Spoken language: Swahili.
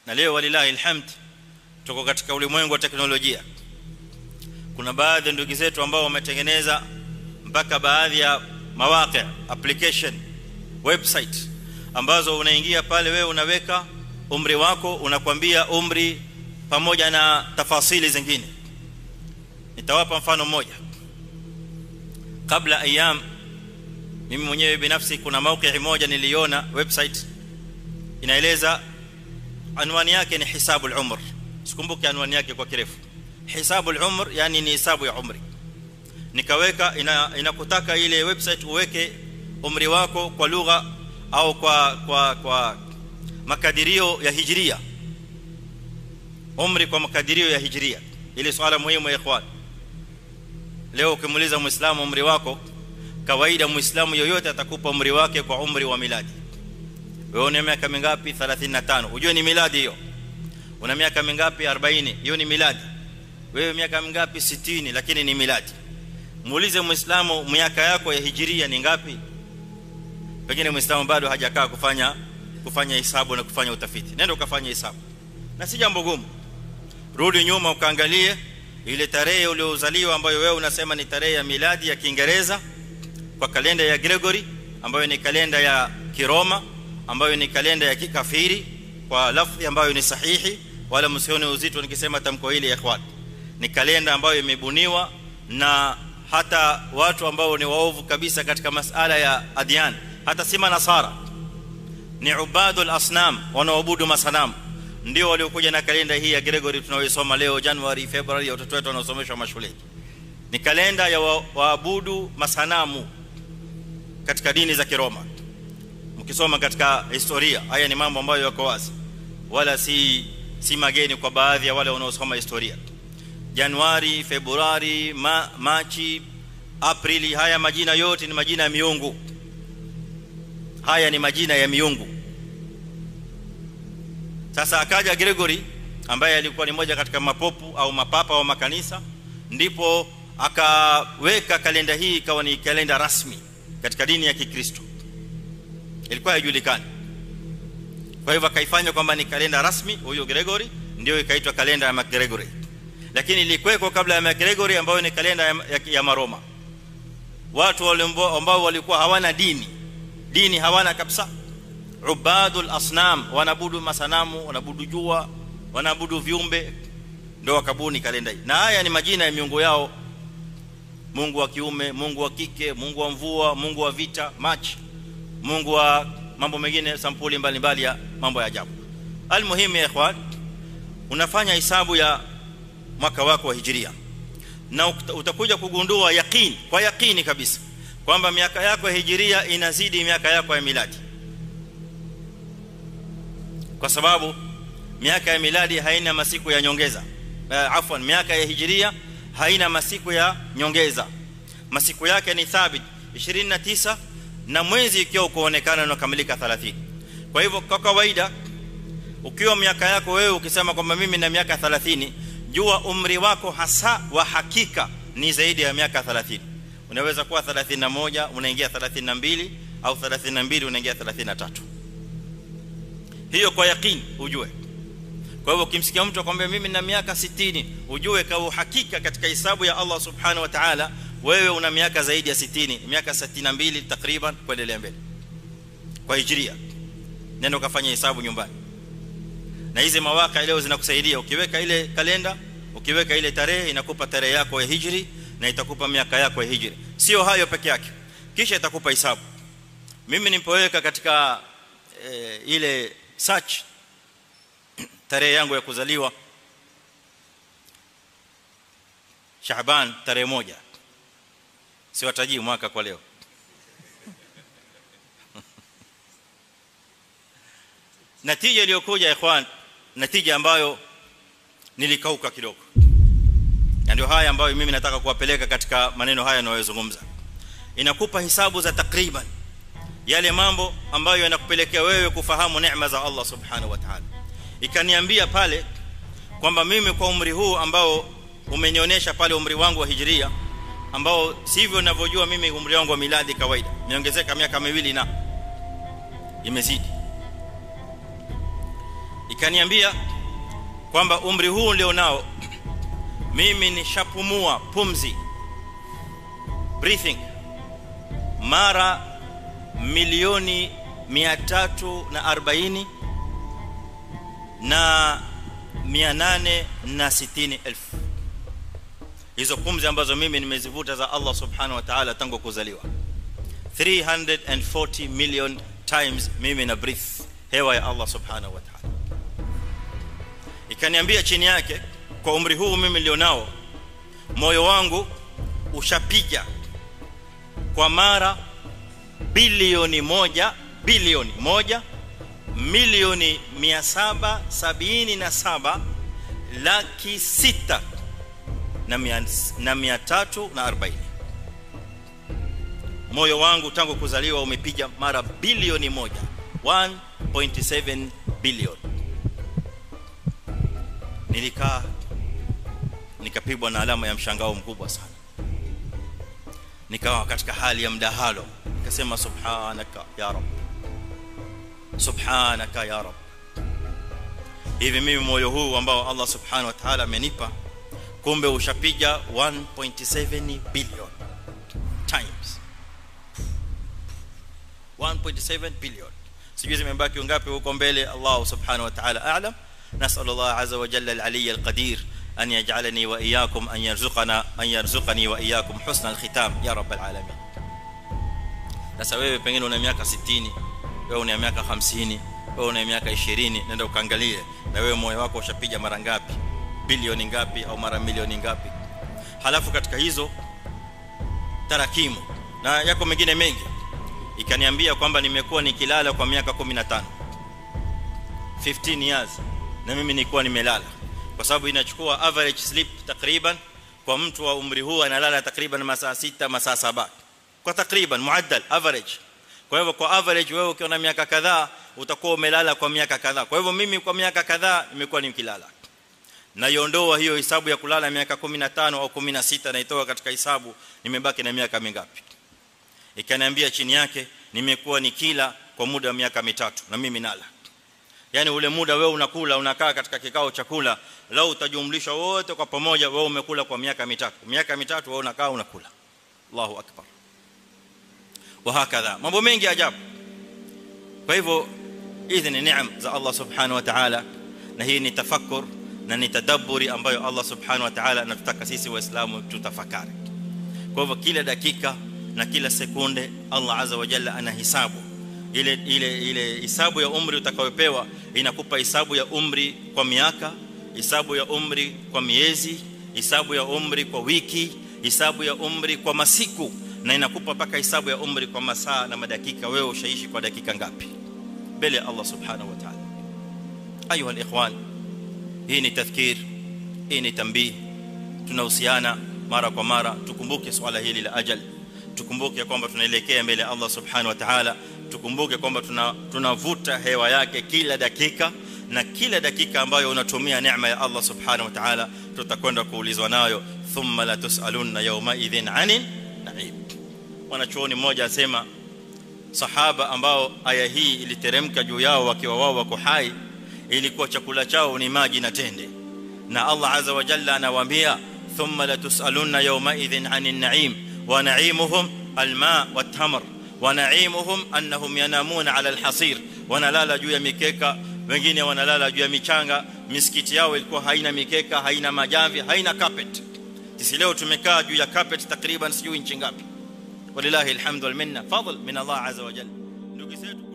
na leo walilahi alhamd tuko katika ulimwengu wa teknolojia kuna baadhi ya ndugu zetu ambao wametengeneza mpaka baadhi ya mawaqi application website ambazo unaingia pale wewe unaweka umri wako unakwambia umri pamoja na tafasili zingine nitawapa mfano mmoja kabla ayam mimi mwenyewe binafsi kuna mauqi moja niliona website inaeleza anwani yake ni hisabu al-umr sikumbuki anwani yake kwa kirefu hisabu al-umr yani ni hisabu ya umri nikaweka inakutaka ina ile website uweke umri wako kwa lugha au kwa kwa kwa makadirio ya hijria umri kwa makadirio ya hijria ili swala muhimu ya ikhwan leo ukimuuliza muislamu umri wako kawaida muislamu yoyote atakupa umri wake kwa umri wa miladi wewe una miaka mingapi 35 unajua ni miladi hiyo una miaka mingapi 40 hiyo ni miladi wewe miaka mingapi 60 lakini ni miladi muulize muislamu miaka yako ya hijiria ni ngapi pengine muislamu bado hajakaa kufanya kufanya hesabu na kufanya utafiti nenda ukafanya hesabu na si jambo gumu rudi nyuma ukaangalie ile tarehe uliozaliwa ambayo wewe unasema ni tarehe ya miladi ya Kiingereza kwa kalenda ya Gregory ambayo ni kalenda ya Kiroma ambayo ni kalenda ya kikafiri kwa lafzi ambayo ni sahihi wala msione uzito nikisema tamko hili ya ikhwan ni kalenda ambayo imebuniwa na hata watu ambao ni waovu kabisa katika masala ya adyan hata si manasara ni ubadul asnam wanaoabudu masanamu ndio waliokuja na kalenda hii ya Gregory tunayoisoma leo January February watoto wetu wanaosomeshwa mashuleni ni kalenda ya waabudu masanamu katika dini za Kiroma mkisoma katika historia haya ni mambo ambayo yako wazi wala si si mageni kwa baadhi ya wale wanaosoma historia Januari Februari ma, Machi Aprili haya majina yote ni majina ya miungu haya ni majina ya miungu sasa akaja Gregory ambaye alikuwa ni moja katika mapopu au mapapa wa makanisa ndipo akaweka kalenda hii ikawa ni kalenda rasmi katika dini ya Kikristo ilikuwa haijulikani kwa hivyo akaifanya kwamba ni kalenda rasmi huyo Gregory ndio ikaitwa kalenda ya Gregory lakini ilikuweko kabla ya Gregory ambayo ni kalenda ya, ya, ya Maroma watu wale ambao walikuwa hawana dini dini hawana kabisa ubadul asnam wanabudu masanamu wanabudu jua wanabudu viumbe ndio wakabuni kalenda hii na haya ni majina ya miungu yao Mungu wa kiume Mungu wa kike Mungu wa mvua Mungu wa vita March Mungu wa mambo mengine sampuli mbalimbali ya mambo ya ajabu almuhimu ya ikhwan unafanya hisabu ya mwaka wako wa hijiria na utakuja kugundua yaqeen kwa yaqini kabisa kwamba miaka yako ya hijiria inazidi miaka yako ya miladi kwa sababu miaka ya miladi haina masiku ya nyongeza uh, afwan miaka ya hijiria haina masiku ya nyongeza masiku yake ni thabit 29 na mwezi ikiwa kuonekana unakamilika 30 kwa hivyo kwa kawaida ukiwa miaka yako wewe ukisema kwamba mimi na miaka 30 jua umri wako hasa wa hakika ni zaidi ya miaka 30 unaweza kuwa 31 unaingia 32 au 32 unaingia 33 hiyo kwa yakini ujue kwa hivyo ukimsikia mtu akwambia mimi na miaka 60 ujue kwa uhakika katika hisabu ya Allah subhanahu wa ta'ala wewe una miaka zaidi ya 60 miaka 62 takriban kuendelea mbele kwa hijria nenda ukafanya hesabu nyumbani na hizi mawaka leo zinakusaidia ukiweka ile kalenda ukiweka ile tarehe inakupa tarehe yako ya hijri na itakupa miaka yako ya hijri sio hayo peke yake kisha itakupa hesabu mimi nilipoweka katika e, ile search tarehe yangu ya kuzaliwa Shaaban tarehe moja siwatajii mwaka kwa leo natija iliyokuja ikhwan natija ambayo nilikauka kidogo na ndio haya ambayo mimi nataka kuwapeleka katika maneno haya ninayozungumza inakupa hisabu za takriban yale mambo ambayo yanakupelekea wewe kufahamu neema za Allah subhanahu wa ta'ala ikaniambia pale kwamba mimi kwa umri huu ambao umenionyesha pale umri wangu wa hijria ambao sivyo ninavyojua mimi umri wangu wa miladi kawaida niongezeka miaka miwili na imezidi ikaniambia kwamba umri huu ndio nao mimi nishapumua pumzi breathing mara milioni 340 na 860 elfu hizo pumzi ambazo mimi nimezivuta za Allah subhanahu wa ta'ala tangu kuzaliwa 340 million times mimi na breathe hewa ya Allah subhanahu wa ta'ala ikaniambia chini yake kwa umri huu mimi nilionao moyo wangu ushapiga kwa mara bilioni moja bilioni moja milioni 777 laki sita na mia, na mia tatu na arobaini moyo wangu tangu kuzaliwa umepiga mara bilioni moja 1.7 billion nilikaa nikapigwa na alama ya mshangao mkubwa sana nikawa katika hali ya mdahalo nikasema subhanaka ya rab subhanaka ya rab hivi mimi moyo huu ambao Allah subhanahu wa ta'ala amenipa kumbe ushapiga 1.7 billion times 1.7 billion sijui zimebaki ngapi huko mbele Allah subhanahu wa ta'ala a'lam nas'al Allah azza wa jalla al-aliy al-qadir an yaj'alani wa iyyakum an yarzuqana an yarzuqani wa iyyakum husna al-khitam ya rabbal alamin sasa wewe pengine una miaka 60 wewe una miaka 50 wewe una miaka 20 nenda ukaangalie na wewe moyo wako ushapiga mara ngapi bilioni ngapi au mara milioni ngapi halafu katika hizo tarakimu na yako mengine mengi ikaniambia kwamba nimekuwa nikilala kwa miaka 15 15 years na mimi nilikuwa nimelala kwa sababu inachukua average sleep takriban kwa mtu wa umri huu analala takriban masaa 6 masaa 7 kwa takriban muaddal average kwa hivyo kwa average wewe ukiwa na miaka kadhaa utakuwa umelala kwa miaka kadhaa kwa hivyo mimi kwa miaka kadhaa nimekuwa nikilala na iondoa hiyo hisabu ya kulala miaka 15 au 16 naitoa katika hisabu nimebaki na miaka mingapi ikaniambia chini yake nimekuwa nikila kwa muda wa miaka mitatu na mimi nala yani ule muda wewe unakula unakaa katika kikao cha kula lao utajumlisha wote kwa pamoja wewe umekula kwa miaka mitatu miaka mitatu wewe unakaa unakula Allahu akbar wa hakadha mambo mengi ajabu kwa hivyo hizi ni neema za Allah subhanahu wa ta'ala na hii ni tafakkur na ni tadabburi ambayo Allah subhanahu wa ta'ala anatutaka sisi waislamu tutafakari kwa hivyo kila dakika na kila sekunde Allah azza wa jalla anahisabu ile ile ile hisabu ya umri utakayopewa inakupa hisabu ya umri kwa miaka hisabu ya umri kwa miezi hisabu ya umri kwa wiki hisabu ya umri kwa masiku na inakupa paka hisabu ya umri kwa masaa na madakika wewe ushaishi kwa dakika ngapi mbele ya Allah subhanahu wa ta'ala ayuha alikhwan hii ni tadhkir hii ni tambii tunahusiana mara kwa mara tukumbuke swala hili la ajal tukumbuke kwamba tunaelekea mbele ya Allah subhanahu wa ta'ala tukumbuke kwamba tunavuta hewa yake kila dakika na kila dakika ambayo unatumia neema ya Allah subhanahu wa ta'ala tutakwenda kuulizwa nayo thumma la tusaluna yawma idhin anin na'im mwanachuoni mmoja asema sahaba ambao aya hii iliteremka juu yao wakiwa wao wako hai ilikuwa chakula chao ni maji na tende na Allah azza wa jalla anawaambia thumma la tusaluna yawma idhin anin na'im wa na'imuhum alma wat-tamr wa na'imuhum annahum yanamuna 'ala al-hasir wanalala juu ya mikeka wengine wanalala juu ya michanga misikiti yao ilikuwa haina mikeka haina majamvi haina carpet sisi leo tumekaa juu ya carpet takriban sijui inchi ngapi walillahi alhamdu wal minna fadl min Allah azza wa jalla ndugu zetu